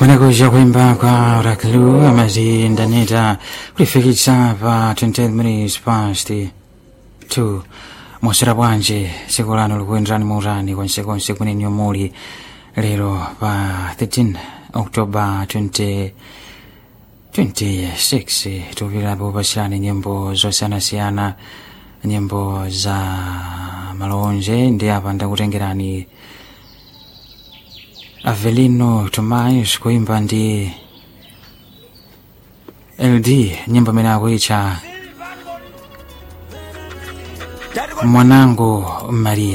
kunakuja kuimba kwa Oraklu amazindaneta kulifikisa pa 28 minutes past 2 mwasera bwanje tsiku lano likuyenderani mautani konsekonse kuneni muli lero pa 13 oktoba 20 26 tupitapo pasirani nyimbo zosiyanasiyana nyimbo za malonje ndi apa ndakutengerani Avelino Tomais kuimba ndi LD nyimbo imene akuitcha mwanangu Maria